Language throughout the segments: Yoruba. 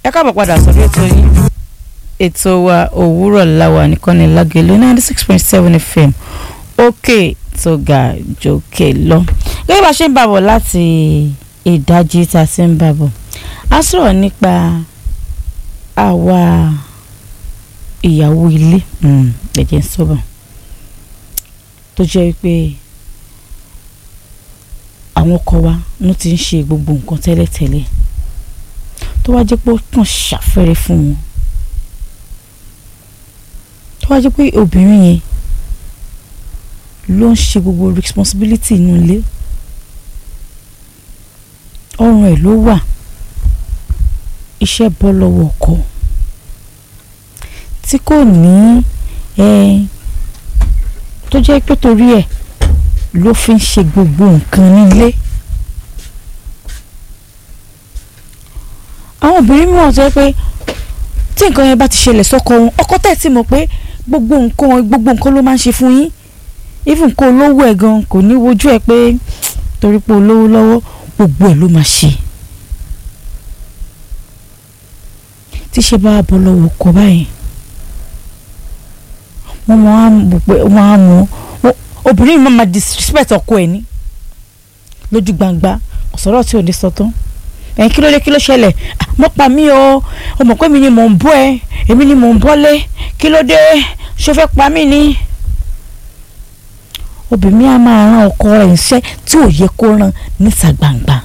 ẹ káàbọ̀ padà sórí ètò yín ètò wa òwúrọ̀ láwa nìkan ní lágẹ̀lú ninety six point seven fm òkè tó ga jòkè lọ. gẹ́gẹ́ bá a ṣe ń bàbọ̀ láti ìdajì tá a ti ń bàbọ̀ a sọ̀rọ̀ nípa àwa ìyàwó ilé ẹ̀jẹ̀ ń sọ̀bọ̀ tó jẹ́ pé àwọn ọkọ wa ló ti ń ṣe gbogbo nǹkan tẹ́lẹ̀tẹ́lẹ̀ tó wá jẹ́ pé ó kàn ṣàfẹ́rẹ́ fún wọn tó wá jẹ́ pé obìnrin yẹn ló ń ṣe gbogbo responsibility inú ilé ọrùn ẹ̀ ló wà iṣẹ́ bọ́ lọ́wọ́ ọkọ tí kò ní tó jẹ́ pé torí ẹ̀ ló fi ń ṣe gbogbo nǹkan nílé. àwọn obìnrin mìíràn tó yẹ pé tí nǹkan yẹn bá ti ṣẹlẹ̀ sọ́kọ wọn ọkọ tẹ̀ tí mọ̀ pé gbogbo nǹkan gbogbo nǹkan ló máa ń ṣe fún yín even kó olówó ẹ̀ gan kò ní wojú ẹ̀ pé torí pé olówó lọ́wọ́ gbogbo ẹ̀ ló máa ṣe. tí ṣe bá bọ́ lọ́wọ́ ọkọ báyìí wọ́n máa ń mọ̀ pé wọ́n á mọ̀ obìnrin mi máa disrespect ọkọ ẹ̀ ní lójú gbangba ọ̀sọ̀rọ̀ tí ò ní sọ tán ẹ̀yin kí ló dé kí ló ṣẹlẹ̀ mo pa mí o o mọ̀ pé mi ni mò ń bọ́ ẹ èmi ni mò ń bọ́lé kí ló dé ṣó fẹ́ pa mí ni. obìnrin á máa rán ọkọ rẹ̀ níṣẹ́ tí ò yẹ kó rán níta gbangba.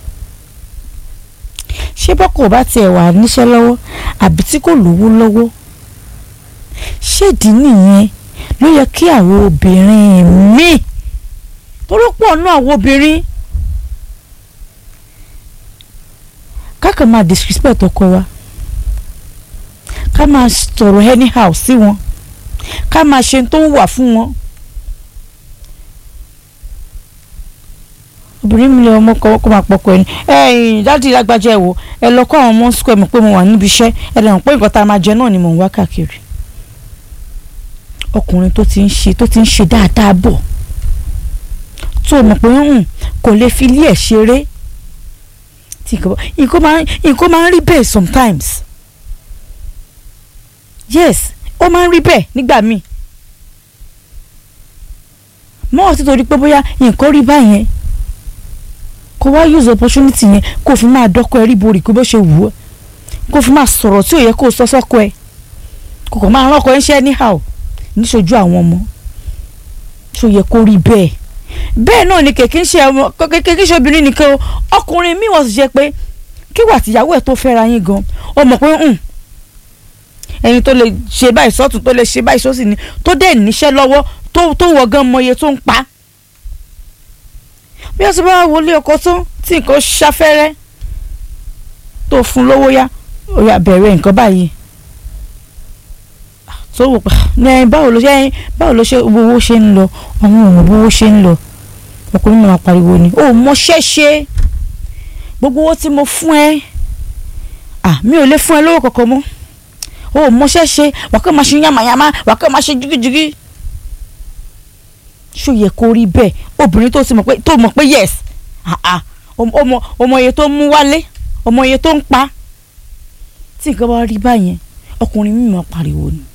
ṣé bọ́kọ̀ bá tiẹ̀ wà níṣẹ́ lọ́wọ́ àbí tí kò lówó lọ́wọ́ ṣéèdì nìyẹn ló yẹ kí àwọn obìnrin míì torí pọ̀ náà àwọn obìnrin. kákan máa disrespect ọkọ wa ká máa sọ̀rọ̀ anyhow sí wọn ká máa ṣe tó ń wà fún wọn. obìnrin mi lè ọmọ kọ́ máa pọkọ ẹni ẹ̀yìn dáàdi lágbájá ẹ̀ wò ẹ lọ kọ́ àwọn ọmọ square mi pé mo wà níbi iṣẹ́ ẹ lè hàn pé nǹkan tá a máa jẹ náà ni mò ń wá káàkiri. ọkùnrin tó ti ń ṣe tó ti ń ṣe dáadáa bọ̀ tó mọ̀ pé kò lè fi ilé ẹ̀ ṣeré tí nǹkan máa nǹkan máa ń rí bẹ́ẹ̀ sometimes yes ó máa ń rí bẹ́ẹ̀ nígbà míì mọ́ ọtí torí pé bóyá nǹkan rí báyẹn kó wá use opportunity yẹn kó fi máa dọ́kọ ẹ rí borí kó bó ṣe wù ú kó fi máa sọ̀rọ̀ tí ò yẹ kó sọ sọ́kọ ẹ kò kàn máa rán ọkọ ẹ ń ṣe anyhow níṣojú àwọn ọmọ tó yẹ kó rí bẹ́ẹ̀ bẹ́ẹ̀ náà ni kèké ń ṣe ọmọ kèké ń ṣe obìnrin nìkan o ọkùnrin mi wọ́n sì ṣe pé kí wà tìyàwó ẹ̀ tó fẹ́ra yín gan ọ mọ̀ pé ẹni tó lè ṣe báyìí sọ́tún tó lè ṣe báyìí sósì ni tó dẹ̀ níṣẹ́ lọ́wọ́ tó wọ gan mọ iye tó ń pa. bí wọ́n ti bá wọlé ọkọ tán tí nǹkan ṣafẹ́rẹ́ tó fún lówó yá ó yá bẹ̀rẹ̀ nǹkan báyìí tó wò pa ní báwo ló ṣe báwo ló ṣe owó ṣe ń lọ àwọn ọmọ owó ṣe ń lọ ọkùnrin náà pariwo ni ó mọṣẹ́ ṣe gbogbo owó tí mo fún ẹ à mi ò lè fún ẹ lówó kankan mọ́ ó mọṣẹ́ ṣe wà kó máa ṣe yàmàyàmá wà kó máa ṣe jigijigi ṣó yẹ kó rí bẹ́ẹ̀ obìnrin tó ti mọ̀ pé tó mọ̀ pé yes ọmọ ọmọ iye tó ń mú wálé ọmọ iye tó ń pa tí nǹkan bá rí báyẹn ọkùnrin mi máa pariwo ni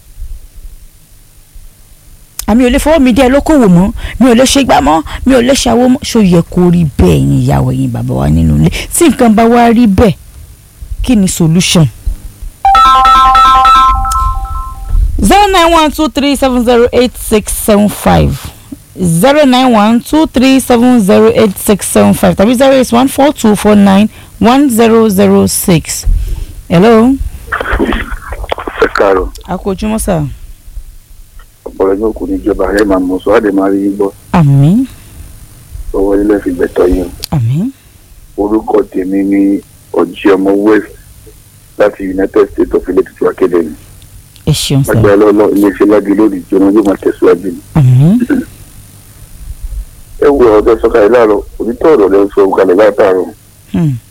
àmì ò lè fọwọ́ mi dé ẹ lókòwò mọ́ mi ò lè ṣe gbá mọ́ mi ò lè ṣàwó mọ́ ṣó yẹ kó rí bẹ́ẹ̀ yín ìyàwó yín bàbá wa nínú ilé tí nǹkan bá wá rí bẹ́ẹ̀ kí ni solution. zero nine one two three seven zero eight six seven five zero nine one two three seven zero eight six seven five tàbí zero eight one four two four nine one zero zero six. hello. ẹ káàárọ̀. a kò ojúmọ́ sáà ọ̀pọ̀lọpọ̀ yóò kú níjọba ẹ máa mọ̀ sọ́ àdè máa rí yín gbọ́ àmín owó ilé fi gbẹ̀tọ̀ yín àmín orúkọ tèmi ní ọ̀jì ọmọ west láti united states of ilé tuntun academy ẹ ṣeun sá agbára lọ́lọ́ iléeṣẹ́ lági lórí ìjọba yóò máa tẹ̀síwájú ni. àmín ẹ wo ọ̀dọ́ sọ́kàlẹ̀ láàárọ̀ onítọ̀ ọ̀rọ̀ lẹ́ sọ kalẹ̀ látàárọ̀ hmm,